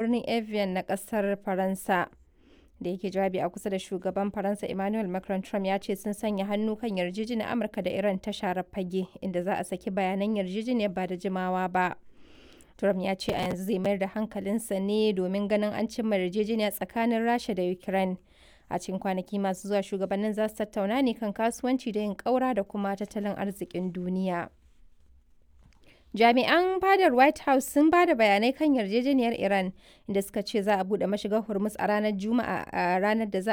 birnin Evian na ƙasar Faransa. Da yake jawabi a kusa da shugaban Faransa Emmanuel Macron Trump ya ce sun sanya hannu kan yarjejeniyar Amurka da Iran ta share fage inda za a saki bayanan yarjejeniyar ba da jimawa ba. Trump ya ce a yanzu zai mayar da hankalinsa ne domin ganin an cimma yarjejeniya tsakanin Rasha da Ukraine. A cikin kwanaki masu zuwa shugabannin za su tattauna ne kan kasuwanci da yin ƙaura da kuma tattalin arzikin duniya. Jami'an fadar White House sun ba da bayanai kan yarjejeniyar Iran inda suka ce za a buɗe mashigar Hormuz a ranar Juma'a a ranar da za